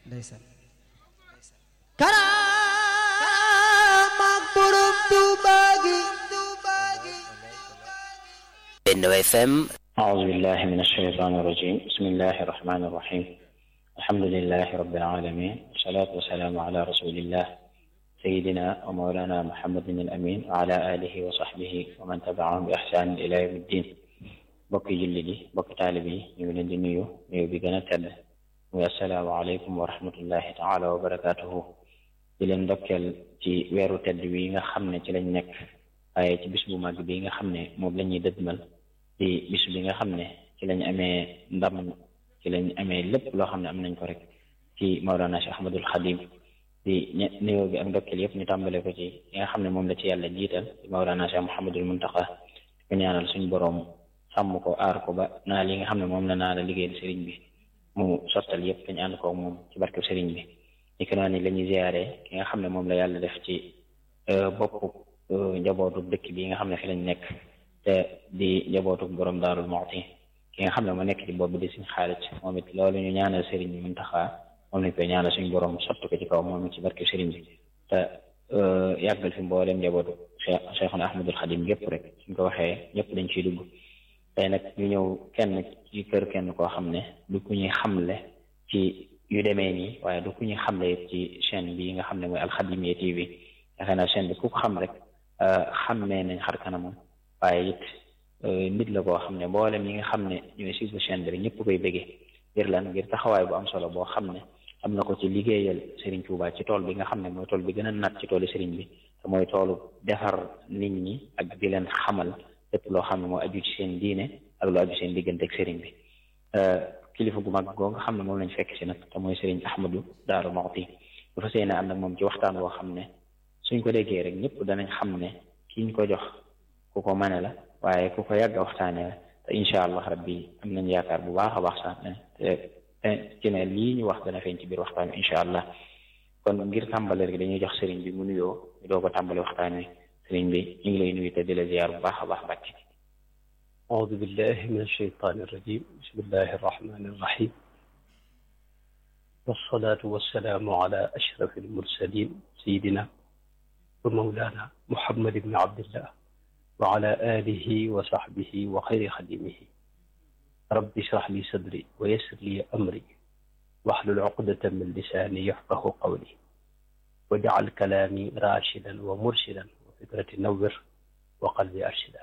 ndeysaan karaamaak borom Tuuba gi Benno FM أعوذ بالله من الشيطان الرجيم بسم الله الرحمن الرحيم الحمد لله رب العالمين والصلاة والسلام على رسول الله سيدنا ومولانا محمد الأمين وعلى آله وصحبه ومن تبعهم بإحسان إلى يوم الدين bokki julli di bokki taalib yi ñu ngi leen di nuyu nuyu bi gën a tedd muy assalaamu aleykum wa rahmatullahi taala wa barakaatuhu di leen ndokkeel ci weeru tedd wi nga xam ne ci lañ nekk waaye ci bis bu mag bi nga xam ne moom la ñuy dëdmal di bis bi nga xam ne ci lañ amee ndam ci lañ amee lépp loo xam ne am nañ ko rek ci Mawlana Cheikh Ahmadul Xadim di ñe nuyoo bi ak ndokkeel yëpp ñu tàmbale ko ci yi nga xam ne moom la ci yàlla jiital di Mawlana Cheikh Mouhamadul Muntaqa ko ñaanal suñu boroom sàmm ko aar ko ba naa li nga xam ne moom la naa la liggéeyal sëriñ bi mu sottal yëpp dañu ànd ko moom ci barke sëriñ bi ni ko noonu la ñuy ziyaare ki nga xam ne moom la yàlla def ci boppu njabootu dëkk bi nga xam ne fi lañ nekk te di njabootu borom daarul Muxti ki nga xam ne moo nekk ci bopp bi di suñ xaalis moom it loolu ñu ñaanal sëriñ bi Muntaxa moom lañ koy ñaanal suñ borom sotti ko ci kaw moom it ci barke sëriñ bi te yàggal fi mboolem njabootu Cheikh Cheikhuna Ahmadul Xadim yëpp rek suñ ko waxee ñëpp dañ ciy dugg tey nag ñu ñëw kenn ci kër kenn koo xam ne du ku ñuy xamle ci yu demee nii waaye du ku ñuy xamle it ci chaîne bi nga xam ne mooy Alxadimiya TV yaakaar naa chaîne bi ku ko xam rek xammee nañ xar kanamam waaye it nit la koo xam ne mboolem yi nga xam ne ñooy suivre chaîne bi rek ñëpp koy bëggee ngir lan ngir taxawaay bu am solo boo xam ne am na ko ci liggéeyal Serigne Touba ci tool bi nga xam ne mooy tool bi gën a nat ci toolu Serigne bi te mooy toolu defar nit ñi ak di leen xamal lépp loo xam ne moo aju ci seen diine ak lu aju seen diggante ak Serigne bi kilifa gu mag goo nga xam ne moom lañ fekk si nag te mooy Serigne Ahmadou Daaru Muxti bu fa seen ànd ak moom ci waxtaan woo xam ne suñ ko déggee rek ñëpp danañ xam ne ki ñu ko jox ku ko mane la waaye ku ko yàgg a waxtaanee la te incha allah rabbi am nañ yaakaar bu baax a baax sax ne te ci ne lii ñu wax dana feeñ ci biir waxtaan wi incha allah kon ngir tàmbale rek dañuy jox Serigne bi mu nuyoo ñu doo ko tàmbale waxtaan wi Serigne bi ñu ngi lay nuyu te di la ziyaar bu baax a baax bàcc أعوذ بالله من الشيطان الرجيم بسم الله الرحمن الرحيم والصلاة والسلام على أشرف المرسلين سيدنا ومولانا محمد بن عبد الله وعلى آله وصحبه وخير خديمه رب اشرح لي صدري ويسر لي أمري واحلل عقدة من لساني يفقه قولي واجعل كلامي راشدا ومرشدا وفكرة نور وقلبي أرشدا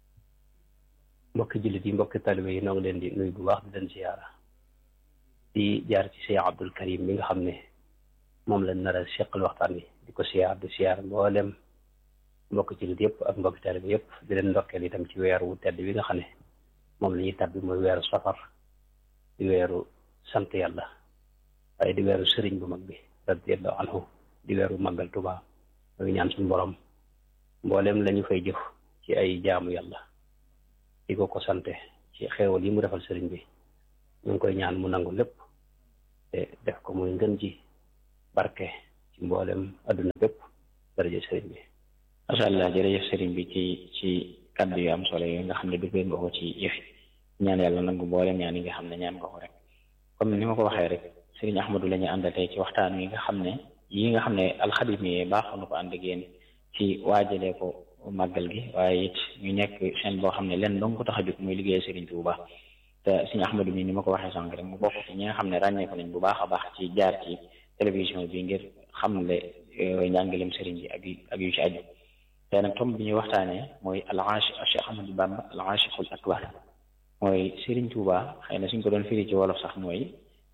mbokki jullit yi mbokki talibe yi noo ngi leen di nuyu bu baax di leen ziyaara di jaar ci Cheikh Abdul Karim mi nga xam ne moom lañ nar a seqal waxtaan wi di ko siyaar di siyaar mboolem mbokki jullit yëpp ak mbokki talibe yëpp di leen ndokkeel itam ci weer wu tedd bi nga xam ne moom la ñuy tabbi mooy weeru safar di weeru sant yàlla waaye di weeru sëriñ bu mag bi radiyallahu anhu di weeru màggal Tuubaa mooy ñaan suñu borom mboolem la ñu fay jëf ci ay jaamu yàlla di ko ko sante ci xeewal yi mu defal sëriñ bi ñu ngi koy ñaan mu nangu lépp te def ko muy ngën ji barke ci mboolem adduna bépp daraja sëriñ bi macha allah jërëjëf sëriñ bi ci ci kàddu yu am solo yooyu nga xam ne duggee nga ko ci yëfi ñaan yàlla nangu mboolem ñaan yi nga xam ne ñaan nga ko rek comme ni ma ko waxee rek sëriñ Ahmadou la ñu àndal tey ci waxtaan wi nga xam ne yi nga xam ne alxadimi baaxoon na ko ànd ak yéen ci waajalee ko màggal gi waaye it ñu nekk chaîne boo xam ne leen dong ko tax a jóg muy liggéey Serigne Touba te Serigne Ahmadou mi ni ma ko waxee sànq rek mu bokk ci ñi nga xam ne ràññee ko nañ bu baax a baax ci jaar ci télévision bi ngir xamle njàngalem Serigne bi ak ak yu ci aju te nag tomb bi ñuy waxtaanee mooy al aashi Cheikh Ahmadou Bamba al aashiqul akbar mooy Serigne Touba xëy na suñ ko doon firi ci wolof sax mooy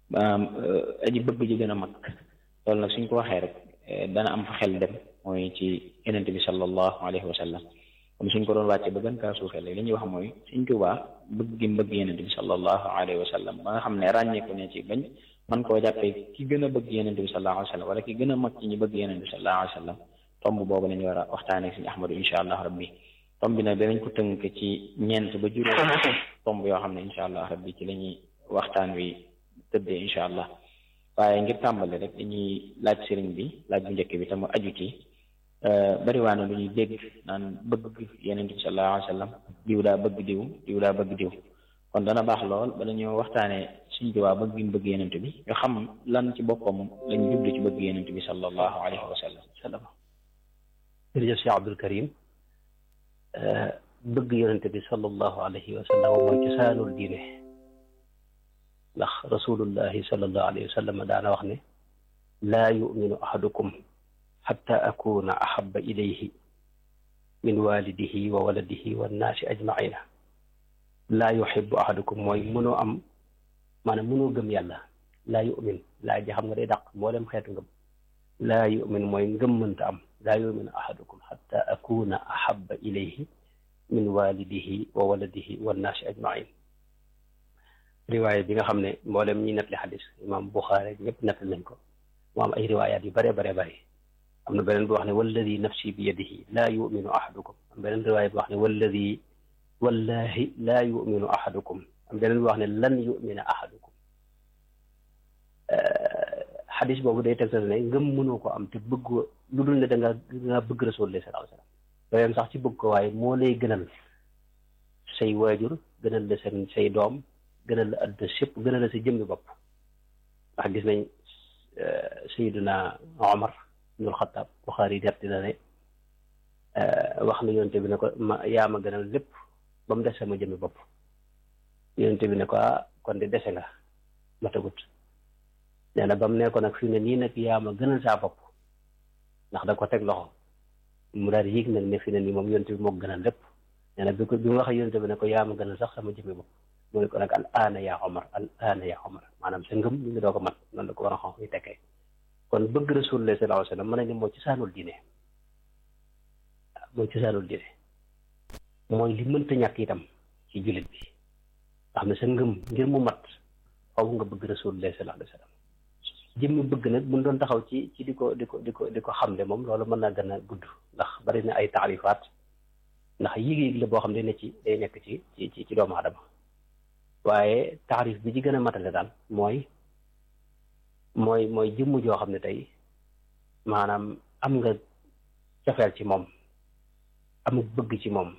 aji bëgg ji gën a mag loolu nag suñ ko waxee rek dana am fa xel dem mooy ci yonent bi sallallahu alayhi wa sallam comme suñ ko doon wàcce ba gën kaa suufee li ñuy wax mooy suñ Tuubaa bëgg gi bëgg yonent bi sallallahu alayhi wa sallam ba nga xam ne ràññeeku ne ci bañ man koo jàppee ki gën a bëgg yonent bi sallallahu alayhi wa sallam wala ki gën a mag ci ñi bëgg yonent bi sallallahu alayhi wa sallam tomb boobu la ñu war a waxtaanee suñu Ahmadu insha allah rabbi tomb bi nag danañ ko tënk ci ñeent ba juróom tomb yoo xam ne insha allah rabbi ci la ñuy waxtaan wi tëddee insha allah waaye ngir tàmbale rek dañuy laaj sëriñ bi laaj bu njëkk bi te mu aju ci bariwaana lu ñuy dégg naan bëgg yeneen bi sallallahu alayhi wa sallam diw daa bëgg diw diw daa bëgg diw kon dana baax lool bala ñoo waxtaanee suñ Tuubaa bëgg gi mu bëgg yenent bi ñu xam lan ci boppam lañ jublu ci bëgg yenent bi sallallahu alayhi wa sallam sallam jërëjëf Cheikh Abdul Karim bëgg yonente bi sallallahu alayhi wa sallam mooy cosaanul diine ndax rasulullahi sallallahu alayhi wa sallam daana wax ne laa yuminu ahadukum xatta akuna ahaba ilayhi min walidihi wa waladihi wa nnaasi ajmaina laa yuxibu ahadukum mooy mënoo am maanaam mënoo gëm yàlla laa yumin laa ji xam nga day dàq mboolem xeetu ngëm laa yumin mooy ngëm mënta am laa yuminu ahadukum xatta akuna ahaba ilayhi min walidihi wa waladihi wa nnaasi ajmain riwaaya bi nga xam ne mboolem ñi nettali xadis imam Buxaari ñëpp nettali nañ ko mu am ay riwaayaat yu bare bare bare am na beneen bi wax ne walladi nafsi bi yadihi laa yuminu ahadukum am beneen riwaaya bi wax ne walladi wallahi laa yuminu ahadukum am beneen bi wax ne lan yumina ahadukum xadis boobu day tegtal ne ngëm mënoo ko am te bëgg lu dul ne da nga nga bëgg rasulullah sallallahu alayhi wasallam doyam sax ci bëgg ko waaye moo lay gënal say waajur gënal la seen say doom gënal la àdduna sépp gënal la sa jëmmi bopp ndax gis nañ sayiduna omar ibnul xataab buxaari nett na ne wax na yonte bi ne ko ma yaa ma gënal lépp ba mu des sama jëmmi bopp yonte bi ne ko ah kon de dese nga ma tagut nee na ba mu ne ko nag fi ne nii nag yaa ma gënal saa bopp ndax da ko teg loxo mu daal di yëg nag ne fi ne nii moom yonte bi moo gënal lépp nee na bi ko bi mu waxee yonte bi ne ko yaa ma gënal sax sama jëmmi bopp mu ne ko nag al aana yaa omar al aana yaa omar maanaam sa ngëm ñu ngi doo ko mat noonu la ko war a xam yi tekkee kon bëgg rasulullah sallallahu alayhi wasallam mën nañ ne moo ci saanul diine mooy ci saanul diine mooy li mënta ñàkk itam ci jullit bi nga xam ne sa ngëm ngir mu mat faw nga bëgg rasulullah sallallahu alayhi wasallam jëmmi bëgg nag buñ doon taxaw ci ci di ko di ko di ko di ko xamle moom loolu mën naa gën a gudd ndax bari na ay taarifaat ndax yëg-yëg la boo xam ne ne ci day nekk ci ci ci doomu aadama waaye taarif bi ci gën a matale daal mooy mooy mooy jëmm joo xam ne tey maanaam am nga cofeel ci moom am bëgg ci moom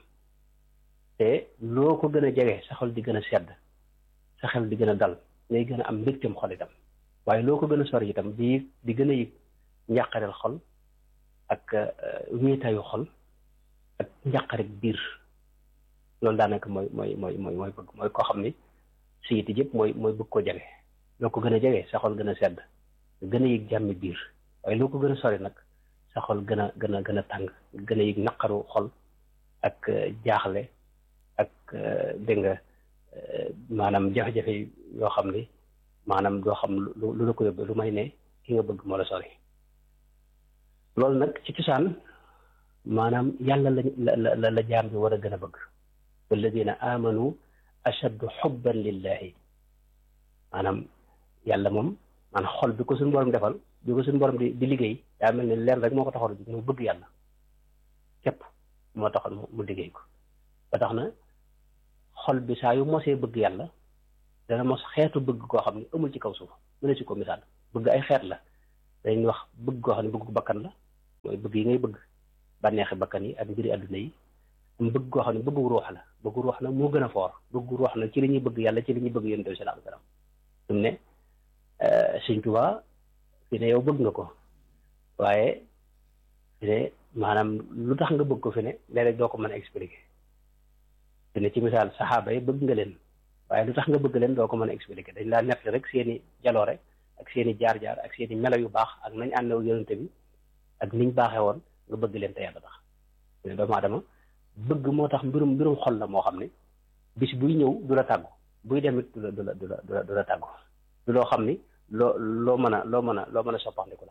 te loo ko gën a jege sa xol di gën a sedd sa xel di gën a dal ngay gën a am mbégteem xol itam waaye loo ko gën a sori itam di di gën a yëg njàqareel xol ak wéetaayu xol ak njàqarek biir loolu daanaka mooy mooy mooy mooy mooy bëgg mooy koo xam ni siyiti yëpp mooy mooy bëgg ko jege loo ko gën a jege sa xol gën a sedd gën a yëg jàmmi biir waaye loo ko gën a sori nag sa xol gën a gën a gën a tàng gën a yëg naqaru xol ak jaaxle ak dégg nga maanaam jafe-jafe yoo xam ni maanaam doo xam lu lu la ko yóbbee lu may ne ki nga bëgg moo la sori loolu nag ci cosaan maanaam yàlla la la la jaam bi war a gën a bëgg walladina amanu ashaddu xubban lillahi maanaam yàlla moom maanaam xol bi ko suñu borom defal bi ko suñu borom di di liggéey daa mel ni leen rek moo ko taxoon a jóg muy bëgg yàlla képp moo taxoon mu liggéey ko ba tax na xol bi saa yu mosee bëgg yàlla dana mos xeetu bëgg koo xam ne amul ci kaw suuf mu ne si ko misaal bëgg ay xeet la dañuy wax bëgg koo xam ne bëgg bakkan la mooy bëgg yi ngay bëgg bànneexi bakkan yi ak mbiri àdduna yi am bëgg koo xam ne bëggu ruux la bëggu ruux na moo gën a foor bëggu ruux na ci li ñuy bëgg yàlla ci li ñuy bëgg yonent bi sallallahu alayhi wasallam mu ne Sëñ Tuubaa fi ne yow bëgg nga ko waaye fi ne maanaam lu tax nga bëgg ko fi ne léeg-léeg doo ko mën a expliquer fi ne ci misaal saxaaba yi bëgg nga leen waaye lu tax nga bëgg leen doo ko mën a expliquer dañ laa nett rek seeni jaloore ak seeni jaar-jaar ak seeni melo yu baax ak nañ àndew yonent bi ak niñ baaxee woon nga bëgg leen te yàlla tax fi ne doomu aadama bëgg moo tax mbirum mbirum xol la moo xam ne bis buy ñëw du la tàggu buy demit du la du la du la du la tàggu du loo xam ni loo loo mën a loo mën a loo mën a soppandiku la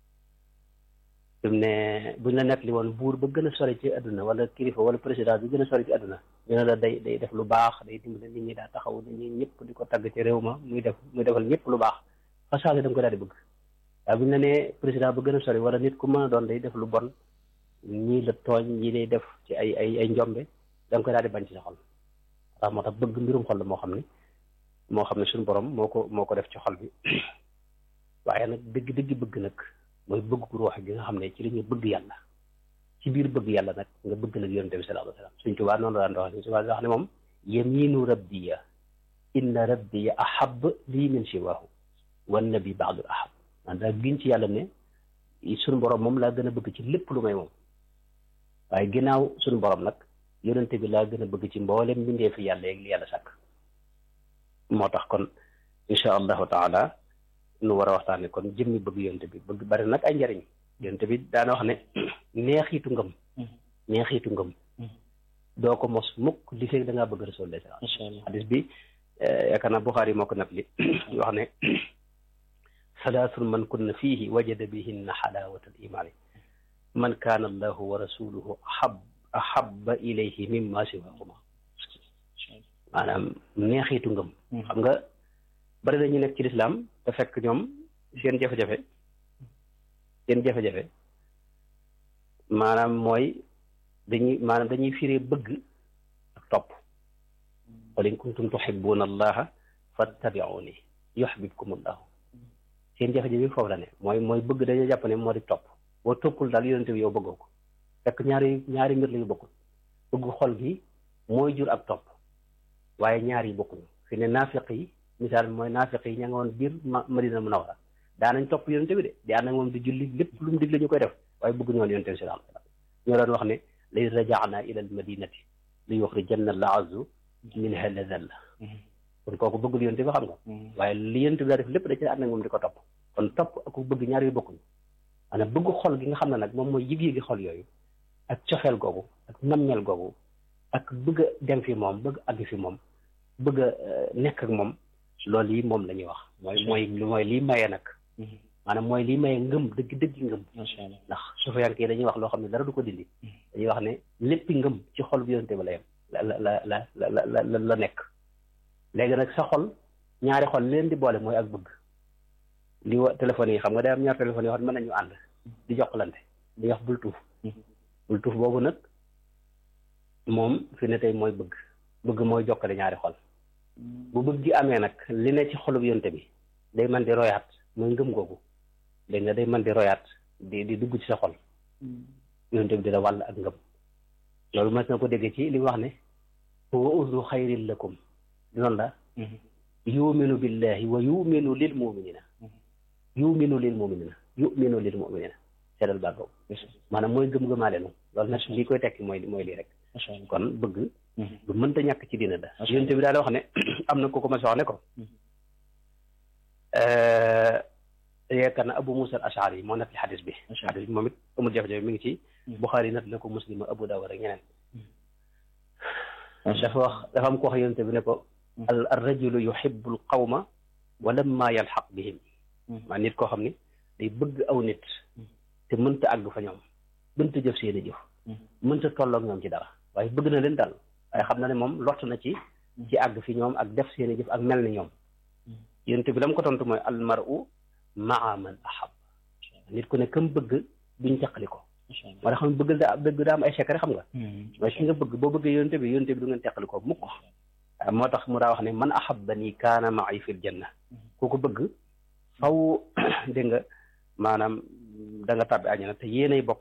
fi mu ne buñ la nettali woon buur ba gën a sori ci àdduna wala kilifa wala président bi gën a sori ci àdduna ñu ne la day day def lu baax day dimbale nit ñi daa taxaw nit ñi ñëpp di ko tagg ci réew ma muy def muy defal ñëpp lu baax fa saase da nga ko daal di bëgg waaye buñ la nee président ba gën a sori wala nit ku mën a doon day def lu bon ñii la tooñ ñii lay def ci ay ay ay njombe da nga koy daal di bañ ci sa xol ndax moo tax bëgg mbirum xol la moo xam ne moo xam ne suñu borom moo ko moo ko def ci xol bi waaye nag dëgg dëgg bëgg nag mooy bëgg ku ruux gi nga xam ne ci li ñuy bëgg yàlla ci biir bëgg yàlla nag nga bëgg nag yonente bi sallallahu alayhi wasallam suñ tubaa noonu la daan doxal suñ tubaa wax ne moom yaminu rabbiya inna rabbi ahab lii min siwaahu wan nabi baadul ahab man daa giñ ci yàlla ne suñu borom moom laa gën a bëgg ci lépp lu may moom waaye ginnaaw suñu borom nag yonente bi laa gën a bëgg ci mboolem mbindee fi yàlla yeeg li yàlla sàkk moo tax kon insha allahu taala nu war a waxtaane kon jëmmi bëgg yonente bi bëgg bari nag ay njariñ yonente bi daana wax ne neexiitu ngëm neexiitu ngëm doo ko mos mukk li fekk da ngaa bëgg rasulullah macha allah xadis bi yaakaar naa Buxaari moo ko nat li wax ne salaasun man kunna fiihi wajada bihinna xalaawata al imaani man kaana allahu wa rasuluhu ahab ahabba ilayhi mimma siwahuma maanaam neexiitu ngëm xam nga bari na ñu nekk ci lislaam te fekk ñoom seen jafe-jafe seen jafe-jafe maanaam mooy dañuy maanaam dañuy firee bëgg ak topp qul in kuntum tuhibbuna allaha fattabi'uni yuhbibkum allahu seen jafe-jafe foofu la ne mooy mooy bëgg dañoo jàpp ne moo di topp boo toppul daal yonente bi yow bëggoo ko fekk ñaari ñaari mbir la yu bokkul bëgg xol gi mooy jur ak topp waaye ñaar yi bokkuñu fi ne naafiq yi misaal bi mooy naafiq yi ña nga woon biir madina munawara daanañ topp yonente bi de di ànd ak moom di julli lépp lu mu digle ñu koy def waaye bëgg ñoon yonente bi sallallahu alayhi wasallam ñoo doon wax ne lay rajaana ila al madinati li yuxrijanna al azu minha la dalla kon kooku bëggul yonente bi xam nga waaye li yonente bi daa def lépp da ci ànd ak moom di ko topp kon topp ak bëgg ñaar yu bokkuñu maanaam bëgg xol gi nga xam ne nag moom mooy yëg-yëgi xol yooyu ak cofeel googu ak nammeel googu ak bëgg a dem fi moom bëgg àgg fi moom bëgg a nekk ak moom loolu yi moom la ñuy wax mooy mooy mooy lii maye nag maanaam mooy lii maye ngëm dëgg dëgg ngëm macha allah ndax sufiyanke yi dañuy wax loo xam ne dara du ko dindi dañuy wax ne léppi ngëm ci xol bi yonente ba la yem la la la la la la la nekk léegi nag sa xol ñaari xol leen di boole mooy ak bëgg li wa téléphone yi xam nga day am ñaar téléphone yoo xam ne mën nañu ànd di jokkalante di wax bul tuuf bul tuuf boobu nag moom fi ne tey mooy bëgg bëgg mooy jokkale ñaari xol bu bëgg gi amee nag li ne ci xolub yonte bi day man di royaat mooy ngëm googu dégg nga day man di royaat di di dugg ci sa xol yonte bi di la wàll ak ngëm loolu mas na ko dégg ci li mu wax ne huwa uznu xayrin lakum noonu la yuminu billahi wa yuminu lil muminina yuminu lil muminina yuminu lil muminina seedal baat boobu maanaam mooy gëm-gëmaale nu loolu nag lii koy tekki mooy mooy lii rek macha allah kon bëgg lu mënta ñàkk ci dina da yonte bi daal wax ne am na ko ko ma wax ne ko yaakaar na Abu Musa al Ashari moo nekk ci xadis bi xadis bi moom it amul jafe-jafe mi ngi ci Buxaari nat na ko Muslim Abu Dawud ak ñeneen dafa wax dafa am ko wax yonte bi ne ko al ar rajulu yuhibbu al qawma wa lamma yalxaq bihim maa nit koo xam ni day bëgg aw nit te mënta àgg fa ñoom mënta jëf seeni jëf mënta tolloog ñoom ci dara waaye bëgg na leen daal waaye xam na ne moom lott na ci ci àgg fi ñoom ak def seeni jëf ak mel ni ñoom yonte bi la mu ko tontu mooy al mar'u maa man ahab nit ku ne kam bëgg duñ teqali ko moo tax xam bëgg daa bëgg daa am ay secret xam nga mooy ki nga bëgg boo bëggee yonte bi yonte bi du ngeen teqali ko mukk moo tax mu daa wax ne man ahabbani kaana ma'i fil janna ku ko bëgg faw dégg nga maanaam da nga tàbbi àjjana te yéenay bokk